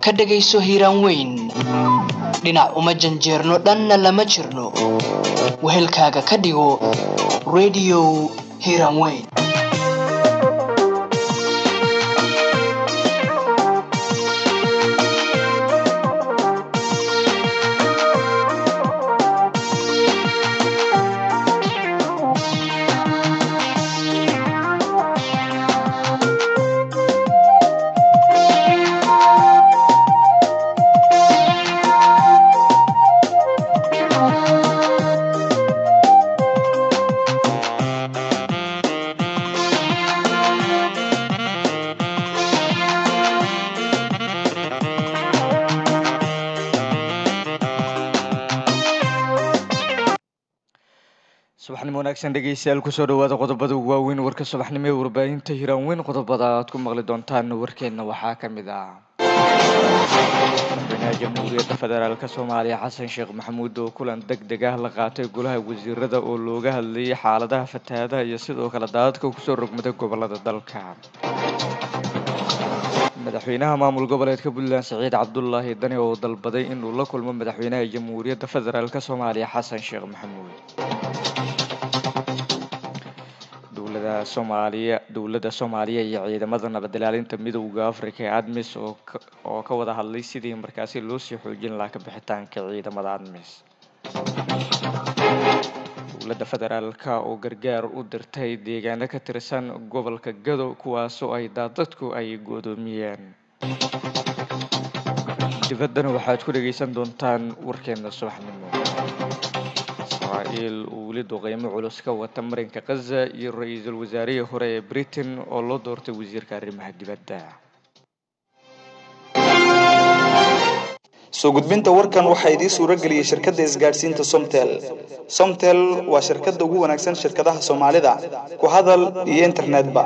ka dhegayso hiiraan weyn dhinac uma janjeerno dhanna lama jirno wehelkaaga ka dhigo radio hiiraan weyn subaxnimo wanaagsan dhegeystayaal kusoo dhawaada qodobada waaweyn warka subaxnimo ee warbaahinta hiiraan weyn qodobada aad ku maqli doontaan warkeenna waxaa ka mid ah madaxweynaha jamhuuriyadda federaalk soomaaliya xasan sheekh maxamuud oo kulan deg deg ah la qaatay golaha wasiirada oo looga hadlayay xaaladaha fatahaadaha iyo sidoo kale daadadka kusoo rogmaday gobolada dalka madaxweynaha maamul goboleedka puntland siciid cabdulaahi dani oo dalbaday inuu la kulmo madaxweynaha jamhuuriyadda federaalk soomaaliya xasan sheekh maxamuud dowlada soomaaliya dowladda soomaaliya iyo ciidamada nabad ilaalinta midowda africa ee admis oo ka wada hadlay sidii markaasi loo sii xoojin lahaa ka bixitaanka ciidamada admis dowladda federaalk oo gargaar u dirtay deegaano ka tirsan gobolka gado kuwaasoo ay daadadku ay goodoomiyeen dibaddana waxaad ku dhageysan doontaan warkeena subaxnimo israa'iil uu weli duqeymo culus ka wata marinka khaza iyo ra-iisul wasaarihii hore ee britain oo loo doortay wasiirka arrimaha dibadda soo gudbinta warkan waxaa idiin suuro geliyey shirkadda isgaadhsiinta somtel somtel waa shirkadda ugu wanaagsan shirkadaha soomaalida ku hadal iyo internetba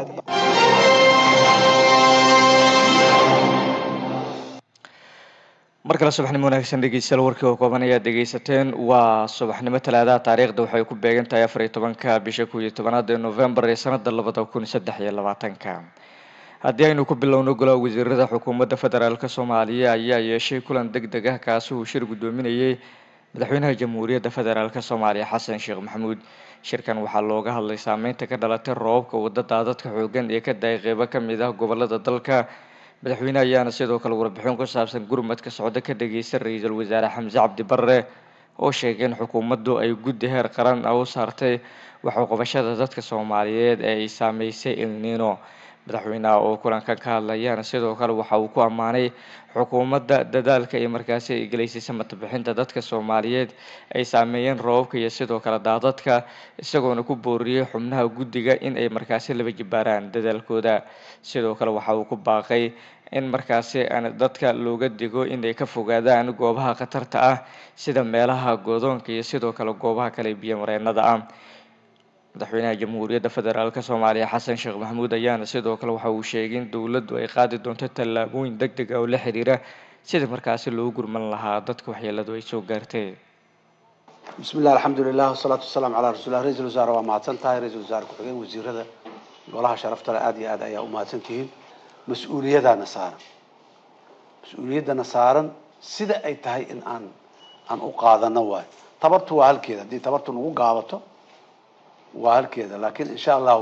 mar kale subaxnimo wanaagsan dhegeystayaal warkii oo kooban ayaad dhegeysateen waa subaxnimo talaadaha taariikhda waxay ku beegan tahay afar iyo tobanka bisha kow iyo tobanaad ee novembar ee sanada labada kun saddex iyo labaatanka haddii aynu ku bilowno golaha wasiirada xukuumadda federaalk soomaaliya ayaa yeeshay kulan deg deg ah kaasi uu shir guddoominayay madaxweynaha jamhuuriyadda federaalk soomaaliya xasan sheekh maxamuud shirkan waxaa looga hadlay saameynta ka dhalatay roobabka wadada dadka xoogan ee ka daay qeybo kamid ah gobolada dalka madaxweyne ayaana sidoo kale warbixin ku saabsan gurmadka socdo ka dhageysta ra-iisul wasaare xamse cabdi barre oo sheegay in xukuumaddu ay guddi heer qaran ah u saartay waxuqabashada dadka soomaaliyeed ee ay saameysay ilniino madaxweynaha oo kulankan ka hadlayaana sidoo kale waxa uu ku ammaanay xukuumadda dadaalka iyo markaasi ay gelaysay samata-bixinta dadka soomaaliyeed ay saameeyeen roobabka iyo sidoo kale daadadka isagoona ku booriyey xubnaha guddiga in ay markaasi laba jibaaraan dadaalkooda sidoo kale waxa uu ku baaqay in markaasi dadka looga digo inay ka fogaadaan goobaha khatarta ah sida meelaha goodoonka iyo sidoo kale goobaha kale biyo mareenada ah madaxweynaha jamhuuriyadda federaalk soomaaliya xasan sheekh maxamuud ayaana sidoo kale waxa uu sheegay in dowladdu ay qaadi doonto tallaabooyin deg deg ah oo la xiriira sidii markaasi loo gurman lahaa dadka waxyeeladu ay soo gaartay bismi illah alxamdulilah wasalaatu wasalaamu calaa rasuulilah ra-isul wasaare waa mahadsan tahay ra-isul wasaare ku-xigeen wasiirada golaha sharafta le aada iyo aad ayaa u mahadsan tihiin mas-uuliyadaana saaran mas-uuliyaddana saaran sida ay tahay in aan aan u qaadano waayo tabartu waa halkeeda haddii tabartu nagu gaabato waa halkeeda laakiin insha allahu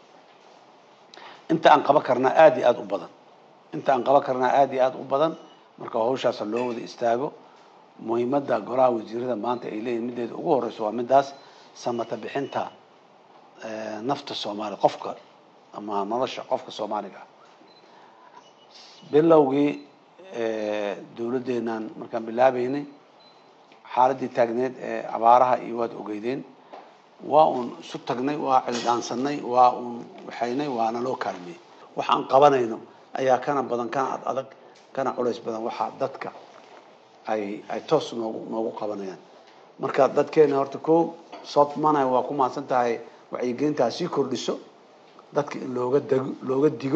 inta aan qaban karnaa aada iyo aada u badan inta aan qaban karnaa aada iyo aada u badan marka hawshaasa loo wada istaago muhiimadda golaha wasiirada maanta ay leeyihin mideeda ugu horeyso waa midaas samata bixinta nafta soomaaliya qofka ama nolosha qofka soomaaliga ah bilowgii dawladdeenaan markaan bilaabeynay xaaladii taagneed ee abaaraha iyo waad ogeydeen waa uun isu tagnay waa cildhaansanay waa uun waxaynay waana loo kaalmiyey waxaan qabanayno ayaa kana badan kana ad adag kana culays badan waxaa dadka ay ay toos noogu noogu qabanayaan marka dadkeena horta ko sootmana waa ku mahadsan tahay wacyigelintaa sii kordhiso dadka in looga dego looga digo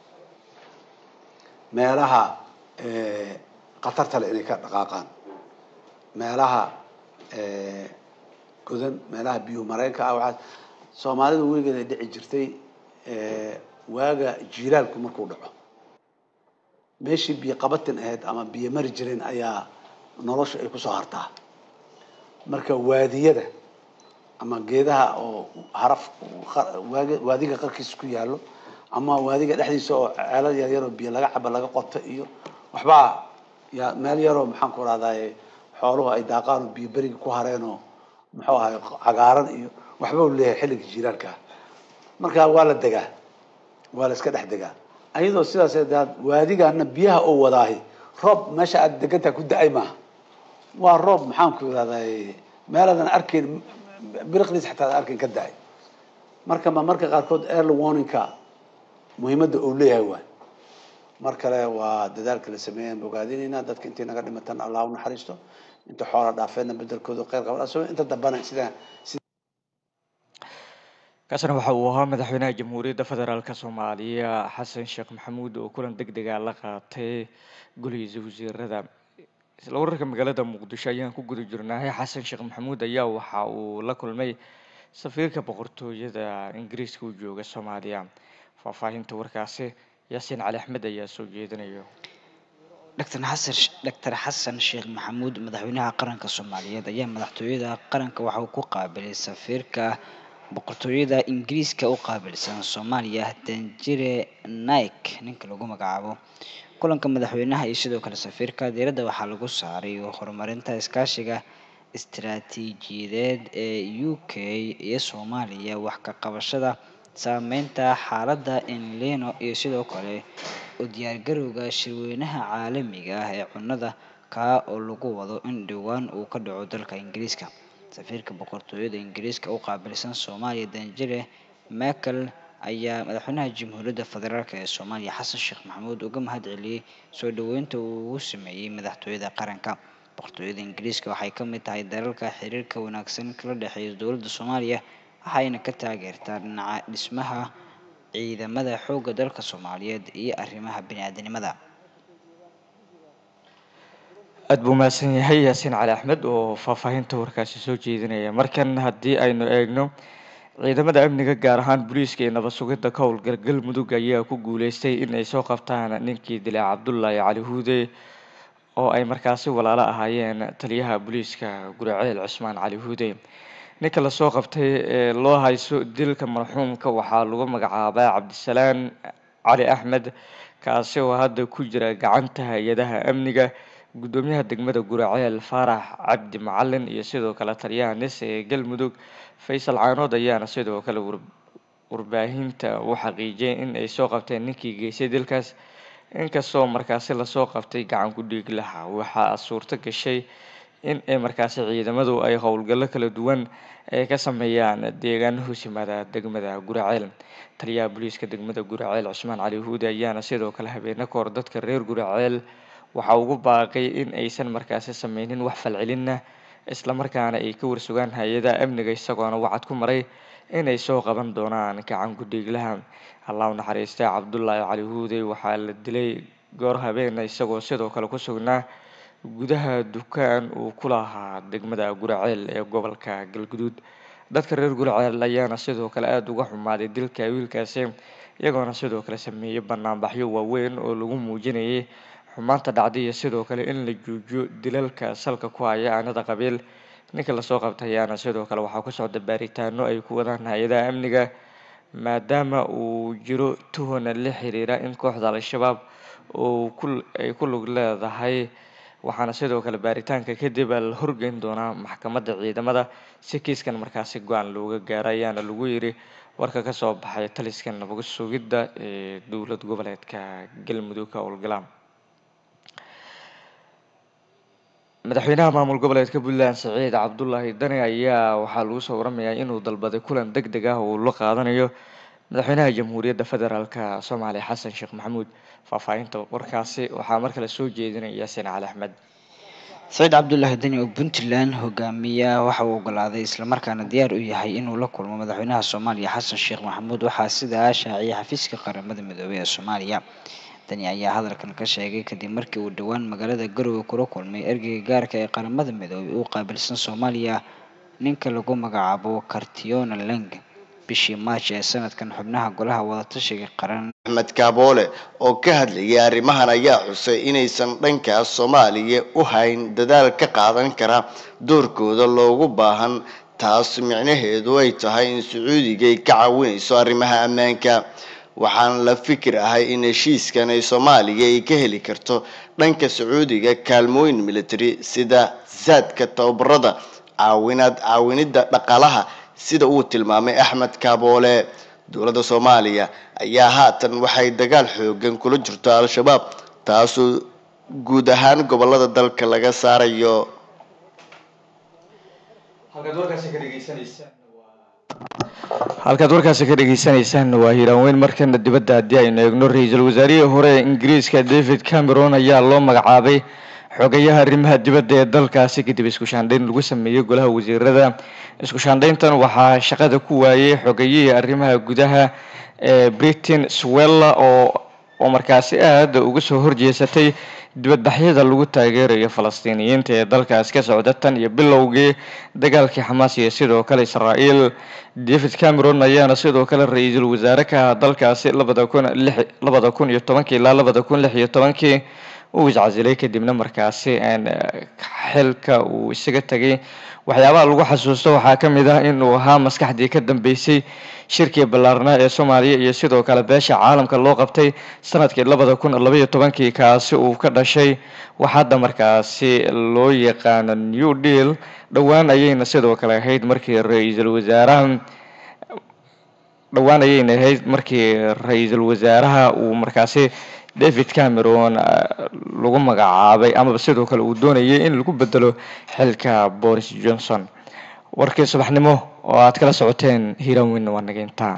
meelaha khatarta le inay ka dhaqaaqaan meelaha godan meelaha biyo mareenka ah waxaa soomaalida weligeed ay dhici jirtay waaga jiilaalku markuu dhaco meeshii biyo qabatin ahayd ama biyo mari jireen ayaa nolosha ay kusoo hartaa marka waadiyada ama geedaha oo haraf waagi- waadiga qarkiisa ku yaallo ama waadiga dhexdiisa oo ceelal yar yaroo biyo laga cabo laga qoto iyo waxbaa ya meel yaroo maxaan ku rahdaye xooluhu ay daaqaan oo biyo beriga ku hareen oo muxuu ahay cagaaran iyo waxba u leeyahay xilliga jiiraalka marka waa la degaa waa la iska dhex degaa ayadoo sidaas daad waadigana biyaha oo wadaahi roob meesha aad degantaha ku da-ay maaha waa roob maxaan ku irahday meeladan arkayn biriqdiis xataa aan arkayn ka da-ay marka ma marka qaarkood early warningka muhiimadda uu leeyahay waay mar kale waa dadaalka la sameeyaan bogaadinayna dadka intii naga dhimatan allah u naxariisto inta xoola dhaafeedna bedelkooda khayr qaban asagoo inta dambana sida kaasna waxa uu ahaa madaxweynaha jamhuuriyadda federaalk soomaaliya xasan sheekh maxamuud oo kulan deg dega la qaatay golihiisa wasiirada isla wararka magaalada muqdisho ayaan ku guda jirnahay xasan sheekh maxamuud ayaa waxa uu la kulmay safiirka boqortooyada ingiriiska u jooga soomaaliya faahfaahinta warkaasi yaasiin cali axmed ayaa soo jeedinayo dr xasan dr xasan sheekh maxamuud madaxweynaha qaranka soomaaliyeed ayaa madaxtooyada qaranka waxa uu ku qaabilay safiirka boqortooyada ingiriiska u qaabilsan soomaaliya danjire nike ninka lagu magacaabo kulanka madaxweynaha iyo sidoo kale safiirka diiradda waxaa lagu saaray horumarinta iskaashiga istiraatiijiyadeed ee u k iyo soomaaliya wax ka qabashada saameynta xaaladda enleno iyo sidoo kale u diyaargarowga shirweynaha caalamiga ah ee cunnada kaa oo lagu wado in dhowaan uu ka dhaco dalka ingiriiska safiirka boqortooyada ingiriiska u qaabilsan soomaaliya danjire michael ayaa madaxweynaha jamhuuriyadda federaalk ee soomaaliya xasan sheekh maxamuud uga mahad celiyey soo dhoweynta uu ugu sameeyey madaxtooyada qaranka boqortooyada ingiriiska waxay ka mid tahay dalalka xiriirka wanaagsan kala dhexeeya dowladda soomaaliya waxayna ka taageertaa dhinaca dhismaha ciidamada xoogga dalka soomaaliyeed iyo arrimaha bini-aadanimada aada buu mahadsan yahay yaasiin cali axmed oo faahfaahinta warkaasi soo jeedinaya markan haddii aynu eegno ciidamada amniga gaar ahaan booliiska iyo nabad sugidda ka howlgal galmudug ayaa ku guuleystay in ay soo qabtaan ninkii dilay cabdullaahi cali huude oo ay markaasi walaalo ahaayeen taliyaha booliiska guriceel cusmaan cali huude ninka lasoo qabtay ee loo hayso dilka marxuumka waxaa lagu magacaabaa cabdisalaan cali axmed kaasi oo hadda ku jira gacanta hay-adaha amniga guddoomiyaha degmada guraceel faarax cabdi macalin iyo sidoo kale taliyaha nis ee galmudug faysal caanood ayaana sidoo kale warbaahinta u xaqiijiyay in ay soo qabteen ninkii geystay dilkaas inkastoo markaasi lasoo qabtay gacan ku dhiig laha waxaa suurto gashay in ay markaasi ciidamadu ay howlgallo kala duwan ay ka sameeyaan deegaano hoos yimaada degmada guraceel taliyaha booliiska degmada guraceel cusmaan cali huude ayaana sidoo kale habeene kahor dadka reer guraceel waxaa ugu baaqay in aysan markaasi sameynin wax falcelinna islamarkaana ay ka warsugaan hay-adaha amniga isagoona wacad ku maray inay soo qaban doonaan gacan ku-dhiiglaha allah u naxariistay cabdullaahi cali huude waxaa la dilay goor habeena isagoo sidoo kale ku sugnaa gudaha dukaan uu ku lahaa degmada guraceel ee gobolka galguduud dadka reer guraceel ayaana sidoo kale aada uga xumaaday dilka wiilkaasi iyagoona sidoo kale sameeyey banaanbaxyo waaweyn oo lagu muujinayay xumaanta dhacday iyo sidoo kale in la joojiyo dilalka salka ku haya aanada qabiil ninka lasoo qabtay ayaana sidoo kale waxaa ku socda baaritaano ay ku wadaan hay-adaha amniga maadaama uu jiro tuhana la xiriira in kooxda al-shabaab oo ku ay ku lug leedahay waxaana sidoo kale baaritaanka kadib la horgeyn doonaa maxkamadda ciidamada si kiiskan markaasi go-aan looga gaaro ayaana lagu yiri warka kasoo baxay taliska nabad sugidda ee dowlad goboleedka galmudug ka howlgala madaxweynaha maamul goboleedka puntland saciid cabdulaahi dani ayaa waxaa lagu soo waramayaa inuu dalbaday kulan deg deg ah oo la qaadanayo madaxweynaha jamhuuriyadda federaalk soomaaliya xasan sheekh maxamuud faahfaahinta warkaasi waxaa mar kale soo jeedinaya yaasiin cali axmed saciid cabdulaahi deni oo puntland hogaamiya waxa uu ogolaaday islamarkaana diyaar u yahay inuu la kulmo madaxweynaha soomaaliya xasan sheekh maxamuud waxaa sidaa shaaciyay xafiiska qaramada midoobey ee soomaaliya dani ayaa hadalkan ka sheegay kadib markii uu dhowaan magaalada garowe kula kulmay ergeyga gaarka ee qaramada midoobey uu qaabilsan soomaaliya ninka lagu magacaabo cartiona leng bishii maaj ee sanadkan xubnaha golaha wadatashiga qaran axmed kaaboole oo ka hadlayay arrimahan ayaa xusay inaysan dhankaas soomaaliya u hayn dadaal ka qaadan kara doorkooda loogu baahan taas micnaheedu ay tahay in sacuudiga ay ka caawinayso arrimaha ammaanka waxaan la fikir ahay in heshiiskan ay soomaaliya ay ka heli karto dhanka sacuudiga kaalmooyin military sida saadka tababarada caawinaad caawinida dhaqaalaha sida uu tilmaamay axmed kaaboole dowladda soomaaliya ayaa haatan waxay dagaal xoogan kula jirto al-shabaab taasoo guud ahaan gobolada dalka laga saarayo halkaad warkaasi ka dhegeysaneysaan waa hiiraanweyn markana dibadda haddii aynu eegno ra-iisul wasaarihii hore ee ingiriiska david cameron ayaa loo magacaabay xogayaha arrimaha dibadda ee dalkaasi kadib isku shaandhayn lagu sameeyey golaha wasiirada isku shaandhayntan waxaa shaqada ku waayey xogayihii arrimaha gudaha ee britain swella oo oo markaasi aada uga soo horjeesatay dibadbaxyada lagu taageerayo falastiiniyiinta ee dalkaas ka socda tan iyo bilowgii dagaalkii xamaas iyo sidoo kale israael david cameron ayaana sidoo kale ra-iisul wasaare ka ah dalkaasi labada kun lix labada kun iyo tobankii ilaa labada kun lix iyo tobankii uu iscasilay kadibna markaasi xilka uu isaga tegay waxyaabaha lagu xasuusto waxaa ka mid ah inuu ahaa maskaxdii ka dambeysay shirkii ballaarnaa ee soomaaliya iyo sidoo kale beesha caalamka loo qabtay sanadkii labada kun labaiyo tobankii kaasi uu ka dhashay waxaadda markaasi loo yaqaano new deal dhowaan ayayna sidoo kale ahayd markii ra-iisul wasaaraha dhowaan ayayna ahayd markii ra-iisul wasaaraha uu markaasi david cameron lagu magacaabay amaba sidoo kale uu doonayay in lagu bedelo xilka boris johnson warkii subaxnimo oo aad kala socoteen hiiraanweynna waa naga intaa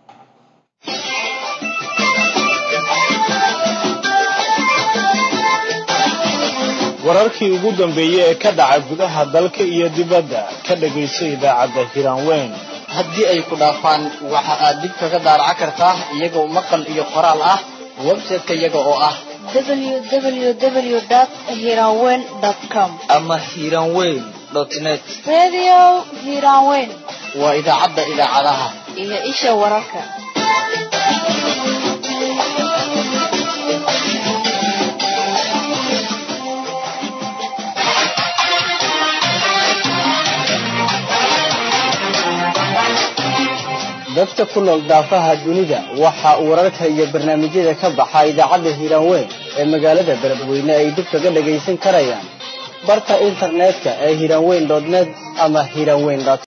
wararkii ugu dambeeyey ee ka dhaca gudaha dalka iyo dibadda ka dhagayso idaacadda hiraanweyn haddii ay ku dhaafaan waxa aad dib kaga daaraca kartaa iyagoo maqal iyo qoraal ah website-ka iyaga oo ah www.hiranweyn.com ama hiiraanweyn net Radio Hiranweyn waa idaacadda idaacadaha iyo isha wararka. dadka ku nool daafaha dunida waxa uu wararka iyo barnaamijyada ka baxa idaacadda hiiraanweyn ee magaalada beledweyne ay dib kaga dhagaysan karayaan barta internetka ee hiiraanweyn net ama hiiraanweyn